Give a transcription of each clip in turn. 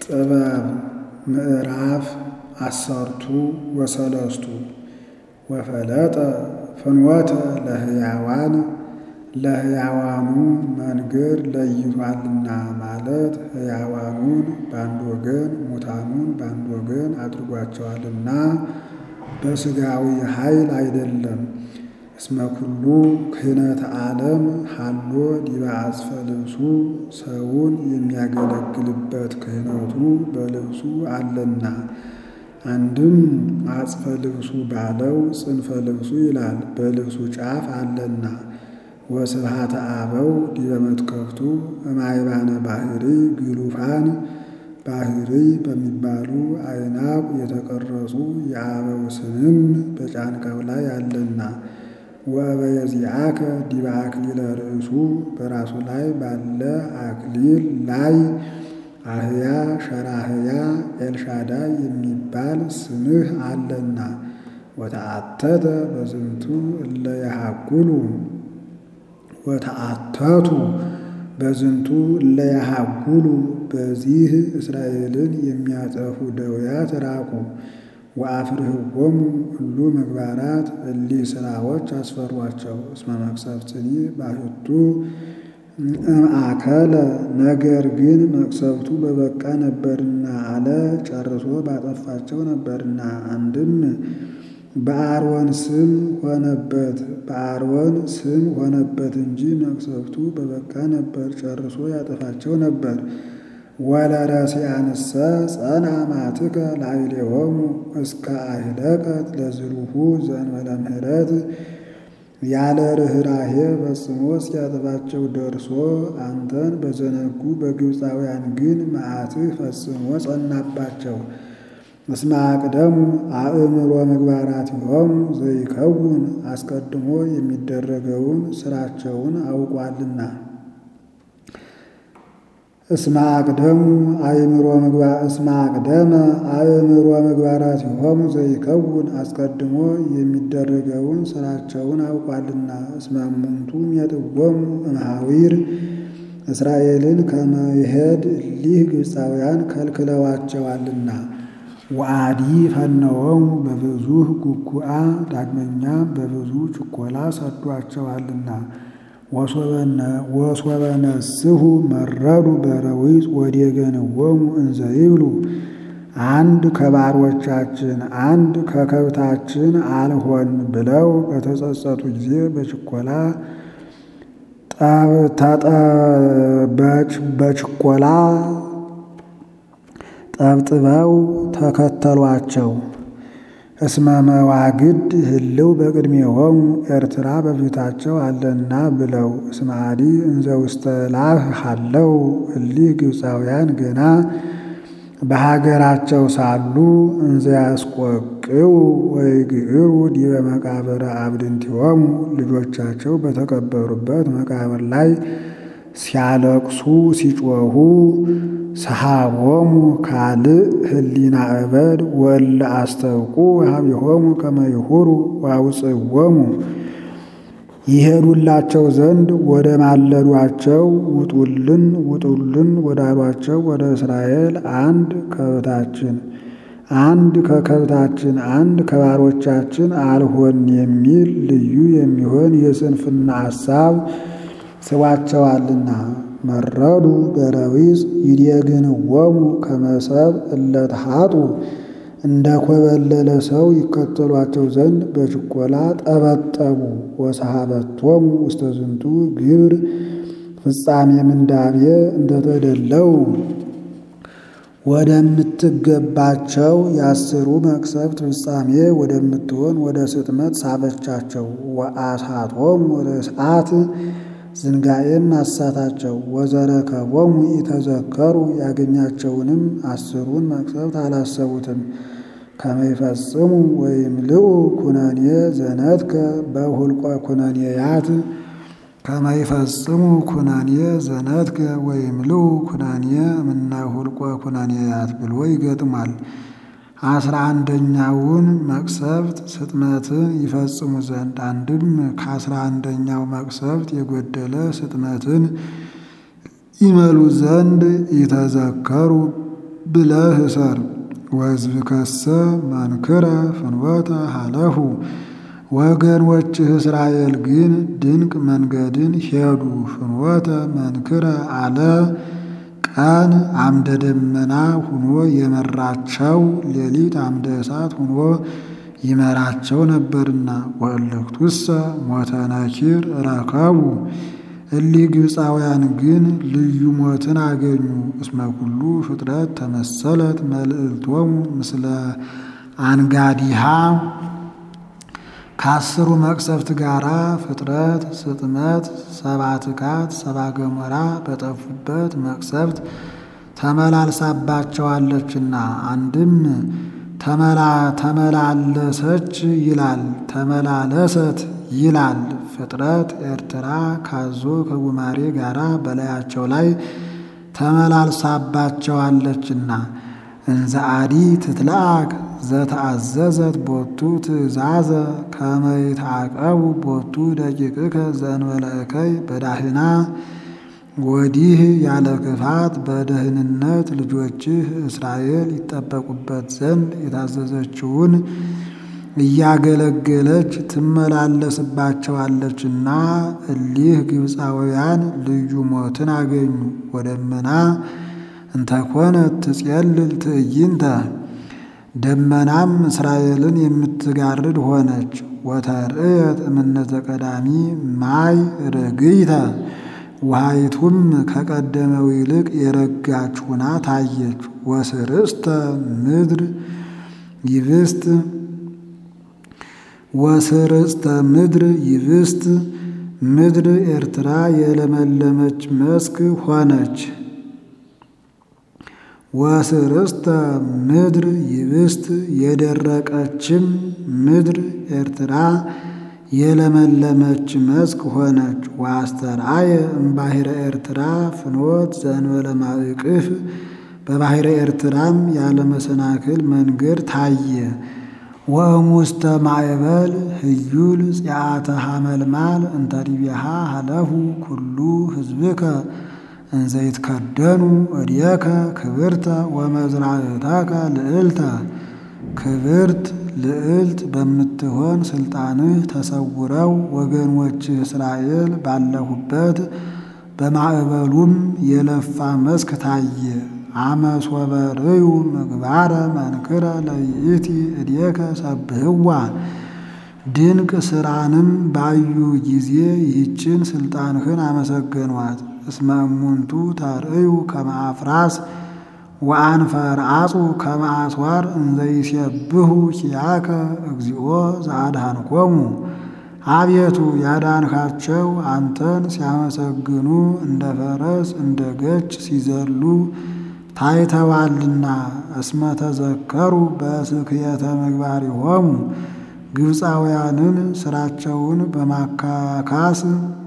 ጥበብ ምዕራፍ አሰርቱ ወሰለስቱ ወፈለጠ ፍኖተ ለሕያዋን ለሕያዋኑ መንገድ ለይቷልና ማለት ሕያዋኑን በአንድ ወገን ሙታኑን በአንድ ወገን አድርጓቸዋልና በሥጋዊ ኃይል አይደለም። እስመ ኩሉ ክህነተ ዓለም ሀሎ ዲበ አጽፈ ልብሱ ሰውን የሚያገለግልበት ክህነቱ በልብሱ አለና። አንድም አጽፈ ልብሱ ባለው ጽንፈ ልብሱ ይላል በልብሱ ጫፍ አለና። ወስብሐተ አበው ዲበ መትከፍቱ እማይባነ ባህሪ ግሉፋን ባህሪ በሚባሉ አይናብ የተቀረጹ የአበው ስምም በጫንቃው ላይ አለና። ወበየዚአከ ዲበ አክሊለ ርእሱ በራሱ ላይ ባለ አክሊል ላይ አህያ ሸራህያ ኤልሻዳይ የሚባል ስምህ አለና። ወተአተተ በዝንቱ እለ የሃጉሉ ወተአተቱ በዝንቱ እለ የሃጉሉ በዚህ እስራኤልን የሚያጠፉ ደውያት ራቁ። ወአፍርህዎሙ እሉ ምግባራት እሊህ ሥራዎች አስፈሯቸው። እስመ መቅሰፍትኒ ባሕቱ እምአከለ ነገር ግን መቅሰፍቱ በበቃ ነበርና አለ ጨርሶ ባጠፋቸው ነበርና። አንድም በአሮን ስም ሆነበት በአሮን ስም ሆነበት እንጂ መቅሰፍቱ በበቃ ነበር ጨርሶ ያጠፋቸው ነበር። ወለረሲአንሰ ጸንዐ መዓትከ ላዕሌሆሙ እስከ አህለቀት ለዝሉሁ ዘእንበለ ምሕረት ያለ ርኅራኄ ፈጽሞ እስኪያጠፋቸው ደርሶ አንተን በዘነጉ በግብፃውያን ግን መዓትህ ፈጽሞ ጸናባቸው። እስመ አቅደሙ አእምሮ ምግባራቲሆሙ ዘይከውን አስቀድሞ የሚደረገውን ሥራቸውን አውቋልና። እስመ አቅደሙ አእምሮ ምግባር እስመ አቅደመ አእምሮ ምግባራቲሆሙ ዘይከውን አስቀድሞ የሚደረገውን ሥራቸውን አውቋልና። እስመ እሙንቱ ሜጥዎሙ እምሃዊር እስራኤልን ከመሄድ እሊህ ግብፃውያን ከልክለዋቸዋልና። ወአዲ ፈነወሙ በብዙህ ጉጉአ ዳግመኛ በብዙ ችኮላ ሰዷቸዋልና። ወሶበ ነስሑ መረዱ በረዊፅ ወዴገንዎሙ እንዘ ይብሉ አንድ ከባሮቻችን አንድ ከከብታችን አልሆን ብለው በተጸጸቱ ጊዜ በችኮላ በችኮላ ጠብጥበው ተከተሏቸው። እስመ መዋግድ ህልው በቅድሜሆሙ ኤርትራ በፊታቸው አለና ብለው እስመ አዲ እንዘ ውስተ ላህ ሃለው እሊህ ግብፃውያን ገና በሀገራቸው ሳሉ እንዘ ያስቆቅው ወይግዕሩ ዲበ መቃብረ አብድንቲሆሙ ልጆቻቸው በተቀበሩበት መቃብር ላይ ሲያለቅሱ ሲጮኹ ሰሃቦሙ ካልእ ህሊና እበድ ወለ አስተውቁ ሀቢሆሙ ከመ ይሁሩ ዋውፅዎሙ ይሄዱላቸው ዘንድ ወደ ማለዷቸው ውጡልን ውጡልን ወዳሏቸው ወደ እስራኤል አንድ ከብታችን አንድ ከከብታችን አንድ ከባሮቻችን አልሆን የሚል ልዩ የሚሆን የስንፍና ሐሳብ ስቧቸዋልና። መረዱ በረዊፅ ይዴግንዎሙ ከመሰብ እለተሃጡ እንደ ኮበለለ ሰው ይከተሏቸው ዘንድ በችኮላ ጠበጠቡ። ወሰሃበቶሙ ውስተ ዝንቱ ግብር ፍጻሜ ምንዳቤ እንደተደለው ወደምትገባቸው የአስሩ መቅሰፍት ፍጻሜ ወደምትሆን ወደ ስጥመት ሳበቻቸው። ወአሳቶሙ ርስዓት ዝንጋኤም አሳታቸው። ወዘረከቦሙ ኢተዘከሩ ያገኛቸውንም አስሩን መቅሰፍት አላሰቡትም። ከመይፈጽሙ ወይምልኡ ኩነኔ ዘነትከ በሁልቆ ኩነኔያት ከመይፈጽሙ ኩነኔ ዘነትከ ወይምልኡ ኩነኔ እምነ ሁልቆ ኩነኔያት ብሎ ይገጥማል። አስራ አንደኛውን መቅሰፍት ስጥመትን ይፈጽሙ ዘንድ አንድም ከአስራ አንደኛው መቅሰፍት የጎደለ ስጥመትን ይመሉ ዘንድ ይተዘከሩ ብለህ እሰር። ወሕዝብከሰ መንክረ ፍኖተ ሀለፉ ወገኖችህ እስራኤል ግን ድንቅ መንገድን ሄዱ። ፍኖተ መንክረ አለ ቀን አምደ ደመና ሁኖ የመራቸው ሌሊት አምደ እሳት ሁኖ ይመራቸው ነበርና። ወእልክቱሰ ሞተ ነኪር ረከቡ እሊህ ግብፃውያን ግን ልዩ ሞትን አገኙ። እስመ ኩሉ ፍጥረት ተመሰለት መልእልቶሙ ምስለ አንጋዲሃ ከአስሩ መቅሰፍት ጋራ ፍጥረት፣ ስጥመት፣ ሰባትካት፣ ሰባ ገሞራ በጠፉበት መቅሰፍት ተመላልሳባቸዋለችና። አንድም ተመላለሰች ይላል፣ ተመላለሰት ይላል። ፍጥረት ኤርትራ ካዞ ከጉማሬ ጋራ በላያቸው ላይ ተመላልሳባቸዋለችና። እንዘ አዲ ትትለአክ ዘተአዘዘት ቦቱ ትእዛዘ ከመ ይትዓቀቡ ቦቱ ደቂቅከ ዘእንበለ እከይ በዳህና ወዲህ ያለ ክፋት በደህንነት ልጆችህ እስራኤል ይጠበቁበት ዘንድ የታዘዘችውን እያገለገለች ትመላለስባቸዋለችና። እሊህ ግብፃውያን ልዩ ሞትን አገኙ። ወደመና እንተኮነት ትጼልል ትዕይንተ ደመናም እስራኤልን የምትጋርድ ሆነች። ወተርእየት እምነተ ቀዳሚ ማይ ርግይተ ውሃይቱም ከቀደመው ይልቅ የረጋች ሁና ታየች። ወስርስተ ምድር ይብስት ወስርስተ ምድር ይብስት ምድር ኤርትራ የለመለመች መስክ ሆነች። ወስርስተ ምድር ይብስት የደረቀችም ምድር ኤርትራ የለመለመች መስክ ሆነች። ወአስተርአየ እምባሕረ ኤርትራ ፍኖት ዘእንበለ ማእቅፍ በባሕረ ኤርትራም ያለ መሰናክል መንገድ ታየ። ወእሙስተ ማዕበል ህዩል ጺአተ ሐመልማል እንተ ዲቤሃ ሀለፉ ኩሉ ህዝብከ እንዘ ይትከደኑ እዴከ ክብርተ ወመዝራዕተከ ልዕልተ ክብርት ልዕልት በምትሆን ስልጣንህ ተሰውረው ወገኖችህ እስራኤል ባለሁበት በማዕበሉም የለፋ መስክ ታየ። አመሶበ ርእዩ ምግባረ መንክረ ለይእቲ እዴከ ሰብህዋ ድንቅ ስራንም ባዩ ጊዜ ይህችን ስልጣንህን አመሰገኗት። እስመ እሙንቱ ተርእዩ ከመ አፍራስ ወአንፈርአጹ ከመ አስዋር እንዘ ይሴብሑ ኪያከ እግዚኦ ዘአድኃንኮሙ አቤቱ ያዳንካቸው አንተን ሲያመሰግኑ እንደ ፈረስ እንደ ገች ሲዘሉ ታይተዋልና። እስመ ተዘከሩ በስክየተ ምግባሪሆሙ ግብፃውያንን ስራቸውን በማካካስ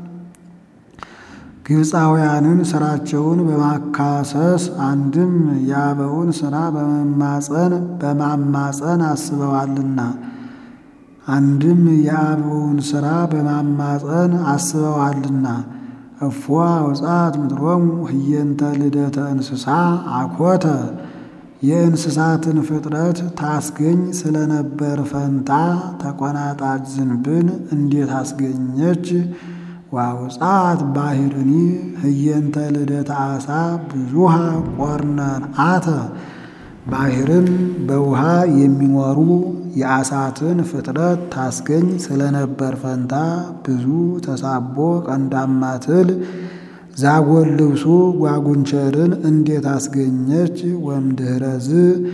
ግብፃውያንን ስራቸውን በማካሰስ አንድም የአበውን ስራ በመማፀን በማማፀን አስበዋልና አንድም የአበውን ስራ በማማፀን አስበዋልና። እፎ አውጻት ምድሮሙ ህየንተ ልደተ እንስሳ አኮተ የእንስሳትን ፍጥረት ታስገኝ ስለነበር ፈንታ ተቆናጣጭ ዝንብን እንዴት አስገኘች? ዋውጻት ባሕርኒ ህየንተ ልደተ አሳ ብዙሃ ቆርነን አተ ባሕርም በውሃ የሚኖሩ የአሳትን ፍጥረት ታስገኝ ስለነበር ፈንታ ብዙ ተሳቦ ቀንዳማ ትል ዛጎል ልብሱ ጓጉንቸርን እንዴት አስገኘች? ወምድኅረዝ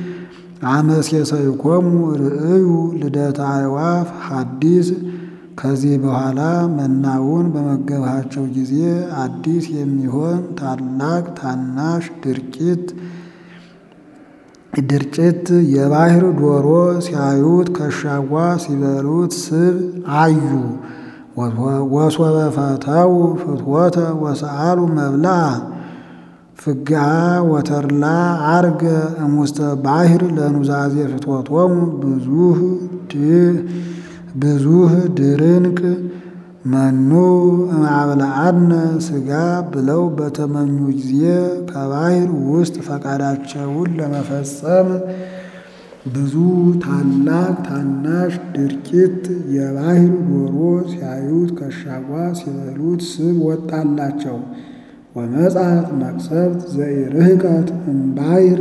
አመሴሰይኮሙ ርእዩ ልደተ አዕዋፍ ሐዲስ ከዚህ በኋላ መናውን በመገባቸው ጊዜ አዲስ የሚሆን ታላቅ ታናሽ ድርጭት ድርጭት የባሕር ዶሮ ሲያዩት ከሻዋ ሲበሉት ስብ አዩ። ወሶበ ፈተው ፍትወተ ወሰአሉ መብልዐ ፍግአ ወተርላ አርገ እሙስተ ባሕር ለኑዛዜ ፍትወቶሙ ብዙህ ብዙህ ድርንቅ መኑ እምአብልዐነ ሥጋ ብለው በተመኙ ጊዜ ከባሕር ውስጥ ፈቃዳቸውን ለመፈጸም ብዙ ታላቅ ታናሽ ድርቂት የባሕር ዶሮ ሲያዩት ከሻጓ ሲበሉት ስብ ወጣላቸው። ወመጻት መቅሰፍት ዘኢርህቀት እምባሕር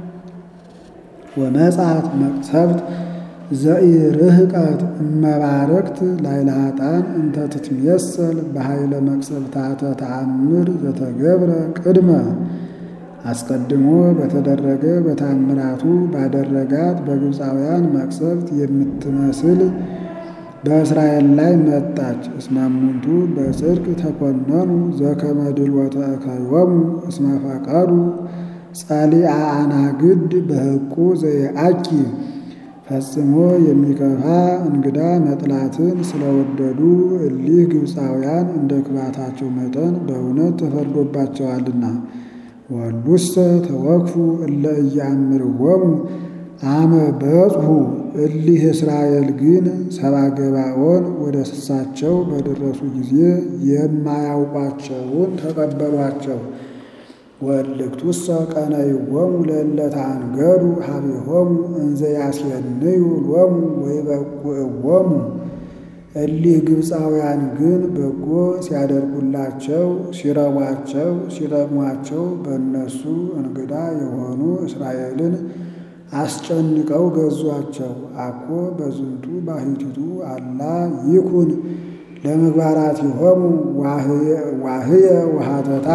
ወመጻት መቅሰፍት ዘኢርህቀት እመባረክት ላዕለ ኃጥአን እንተ ትትሜሰል በኃይለ መቅሰፍታተ ተአምር ዘተገብረ ቅድመ አስቀድሞ በተደረገ በታምራቱ ባደረጋት በግብፃውያን መቅሰፍት የምትመስል በእስራኤል ላይ መጣች። እስመ እሙንቱ በጽድቅ ተኮነኑ ዘከመ ድልወተ እከዮሙ እስመ ፈቀዱ ጸሊአ አናግድ በሕቁ ዘየአኪ ፈጽሞ የሚከፋ እንግዳ መጥላትን ስለወደዱ እሊህ ግብፃውያን እንደ ክፋታቸው መጠን በእውነት ተፈርዶባቸዋልና። ወሉሰ ተወክፉ እለ ኢያእምርዎሙ አመ በጽሑ እሊህ እስራኤል ግን ሰብአ ገባዖን ወደ እሳቸው በደረሱ ጊዜ የማያውቋቸውን ተቀበሏቸው። ወእልክቱሰ ቀነይዎሙ ለእለ ተአንገዱ ሀቤሆሙ እንዘ ያስየንዩ ሎሙ ወይበቁዕዎሙ። እሊህ ግብፃውያን ግን በጎ ሲያደርጉላቸው፣ ሲረቧቸው፣ ሲጠቅሟቸው በእነሱ እንግዳ የሆኑ እስራኤልን አስጨንቀው ገዟቸው። አኮ በዝንቱ ባሕቲቱ አላ ይኩን ለምግባራቲሆሙ ዋህየ ወሃተታ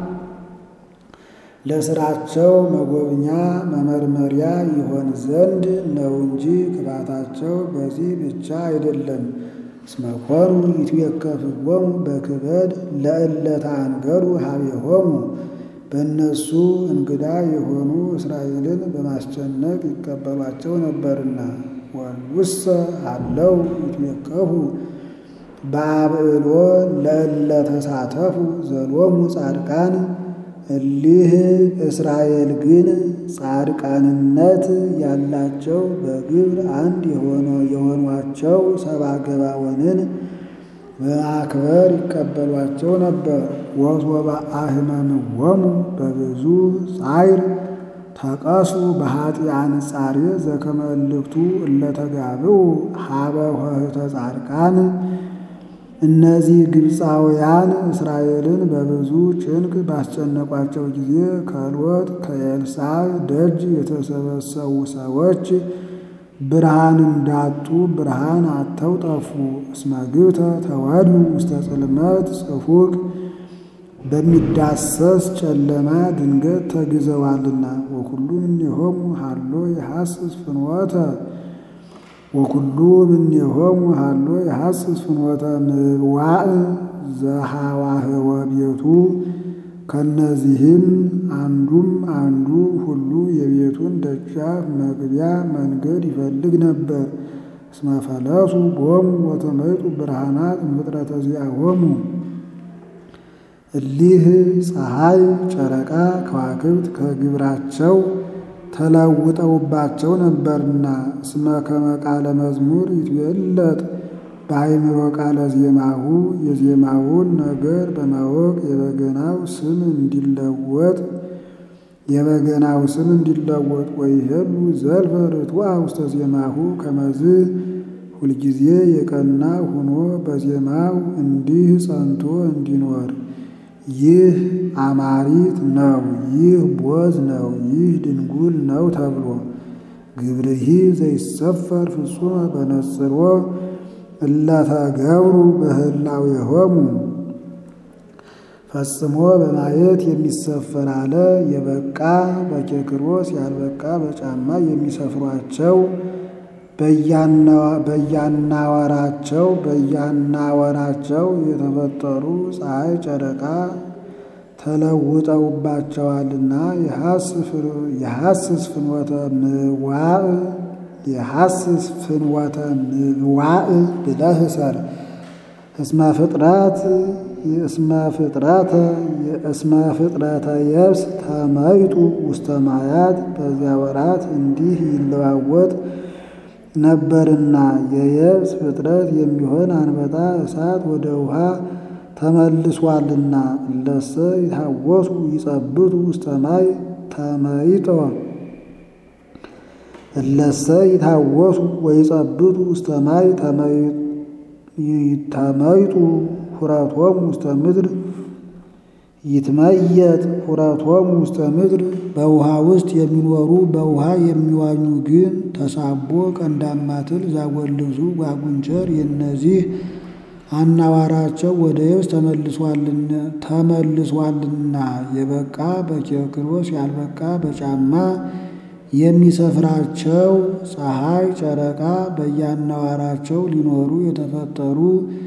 ለስራቸው መጎብኛ መመርመሪያ ይሆን ዘንድ ነው እንጂ ክፋታቸው በዚህ ብቻ አይደለም። እስመ ኮኑ ይትዌከፍዎሙ በክበድ ለእለ ተአንገዱ ሀቤሆሙ በእነሱ እንግዳ የሆኑ እስራኤልን በማስጨነቅ ይቀበሏቸው ነበርና። ወልውሰ አለው ይትዌከፉ በአብዕሎ ለእለ ተሳተፉ ዘሎሙ ጻድቃን እሊህ እስራኤል ግን ጻድቃንነት ያላቸው በግብር አንድ የሆኗቸው ሰብአ ገባዖንን በማክበር ይቀበሏቸው ነበር። ወሶበ አሕመምዎሙ በብዙ ጻዕር ተቀሱ በኃጢአን ጻሬ ዘከመ እልክቱ እለ ተጋብኡ ሀበ ኆኅተ ጻድቃን እነዚህ ግብፃውያን እስራኤልን በብዙ ጭንቅ ባስጨነቋቸው ጊዜ ከሎጥ ከኤልሳዕ ደጅ የተሰበሰቡ ሰዎች ብርሃን እንዳጡ ብርሃን አጥተው ጠፉ። እስመ ግብተ ተወዱ ውስተ ጽልመት ጽፉቅ በሚዳሰስ ጨለማ ድንገት ተግዘዋልና። ወኩሉ እምኔሆሙ ሀሎ የሐስስ ፍኖተ ወኩሉ እምኔሆሙ ሀሎ የሐስስ ፍኖተ ምዋዕ ዘሐዋህወ ቤቱ ከነዚህም አንዱም አንዱ ሁሉ የቤቱን ደጃፍ መግቢያ መንገድ ይፈልግ ነበር። እስመ ፈለሱ ቦሙ ወተመይጡ ብርሃናት እምፍጥረተ ዚአሆሙ እሊህ ፀሐይ፣ ጨረቃ፣ ከዋክብት ከግብራቸው ተለውጠውባቸው ነበርና። እስመ ከመ ቃለ መዝሙር ይትዌለጥ በአእምሮ ቃለ ዜማሁ የዜማውን ነገር በማወቅ የበገናው ስም እንዲለወጥ የበገናው ስም እንዲለወጥ ወይሄሉ ዘልፈ ርቱዐ ውስተ ዜማሁ ከመዝ ሁልጊዜ የቀና ሆኖ በዜማው እንዲህ ጸንቶ እንዲኖር ይህ አማሪት ነው፣ ይህ ቦዝ ነው፣ ይህ ድንጉል ነው ተብሎ ግብርሂ ዘይሰፈር ፍጹመ በነጽሮ እለተገብሩ በህላዌሆሙ ፈጽሞ በማየት የሚሰፈር አለ። የበቃ በኬክሮስ ያልበቃ በጫማ የሚሰፍሯቸው በያናወራቸው በያናወራቸው የተፈጠሩ ፀሐይ ጨረቃ ተለውጠውባቸዋልና የሐስስ ፍኖተ ምዋዕ የሐስስ ፍንወተ ምዋዕ ብለህ ሰር እስመ ፍጥረት እስመ ፍጥረተ እስመ ፍጥረተ የብስ ተመይጡ ውስተ ማያት በዚያ ወራት እንዲህ ይለዋወጥ ነበርና የየብስ ፍጥረት የሚሆን አንበጣ እሳት ወደ ውሃ ተመልሷልና እለሰ ይታወሱ ይጸብቱ ውስተ ማይ ተመይጦ እለሰ ይታወሱ ወይጸብቱ ውስተ ማይ ተመይጡ ሁረቶሙ ውስተ ምድር ይትመየጥ ሁረቶሙ ውስተ ምድር በውሃ ውስጥ የሚኖሩ በውሃ የሚዋኙ ግን ተሳቦ ቀንዳማ ትል ዛጎልብሱ ጓጉንቸር የእነዚህ አናዋራቸው ወደ የብስ ተመልሷልና የበቃ በኪርክሮስ ያልበቃ በጫማ የሚሰፍራቸው ፀሐይ ጨረቃ በየአናዋራቸው ሊኖሩ የተፈጠሩ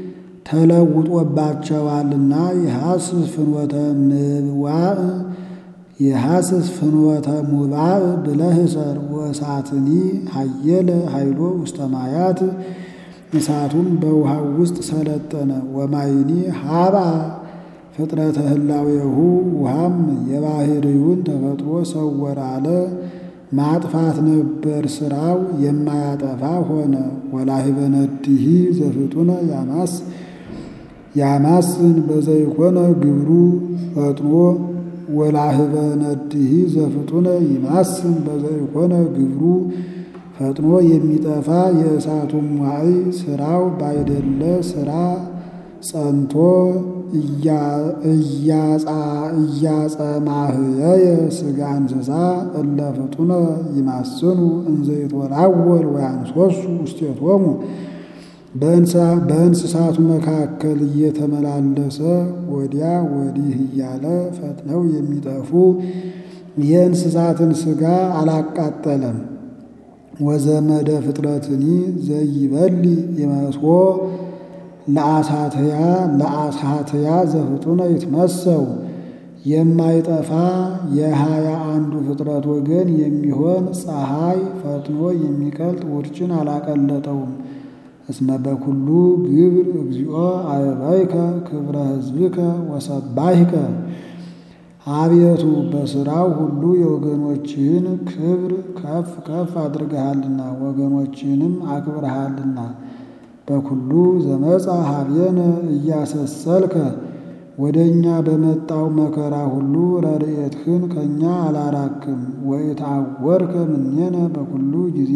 ተለውጦባቸዋልና የሐስስ ፍኖተ ምብዋዕ የሐስስ ፍኖተ ሙባዕ ብለህ ሰር ወእሳትኒ ሀየለ ኃይሎ ውስተ ማያት እሳቱም በውሃው ውስጥ ሰለጠነ። ወማይኒ ሀባ ፍጥረተ ህላዌሁ ውሃም የባህርዩን ተፈጥሮ ሰወረ አለ። ማጥፋት ነበር ስራው የማያጠፋ ሆነ። ወላሂበ ነድሂ ዘፍጡነ ያማስ ያማስን በዘይኮነ ግብሩ ፈጥኖ ወላሂበ ነድሂ ዘፍጡነ ይማስን በዘይኮነ ግብሩ ፈጥኖ የሚጠፋ የእሳቱም ዋይ ስራው ባይደለ ስራ ጸንቶ እያጸማህየየ ስጋ እንስሳ እለ ፍጡነ ይማስኑ እንዘይትወላወል ወያንሶሱ ውስቴቶሙ በእንስሳቱ መካከል እየተመላለሰ ወዲያ ወዲህ እያለ ፈጥነው የሚጠፉ የእንስሳትን ስጋ አላቃጠለም። ወዘመደ ፍጥረትኒ ዘይበሊ ይመስዎ ለአሳትያ ለአሳትያ ዘፍጡነ ይትመሰው የማይጠፋ የሀያ አንዱ ፍጥረት ወገን የሚሆን ፀሐይ ፈጥኖ የሚቀልጥ ውርጭን አላቀለጠውም። እስመ በኩሉ ግብር እግዚኦ አበባይከ ክብረ ሕዝብከ ወሰባይከ አቤቱ በሥራው ሁሉ የወገኖችህን ክብር ከፍ ከፍ አድርገሃልና ወገኖችህንም አክብረሃልና። በኩሉ ዘመፃ ሀቤነ እያሰሰልከ ወደ እኛ በመጣው መከራ ሁሉ ረድኤትህን ከእኛ አላራክም። ወኢትዐወርከ እምኔነ በኩሉ ጊዜ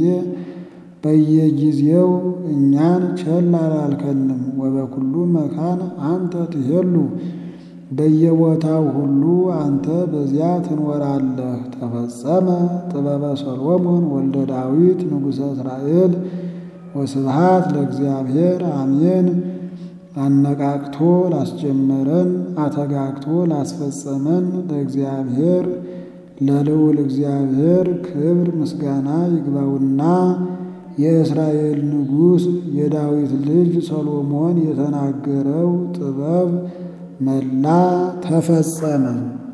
በየጊዜው እኛን ቸል አላልከንም። ወበኩሉ መካን አንተ ትሄሉ በየቦታው ሁሉ አንተ በዚያ ትኖራለህ። ተፈጸመ ጥበበ ሰሎሞን ወልደ ዳዊት ንጉሠ እስራኤል ወስብሃት ለእግዚአብሔር አሜን። አነቃቅቶ ላስጀመረን አተጋግቶ ላስፈጸመን ለእግዚአብሔር ለልዑል እግዚአብሔር ክብር ምስጋና ይግባውና የእስራኤል ንጉሥ የዳዊት ልጅ ሰሎሞን የተናገረው ጥበብ መላ ተፈጸመ።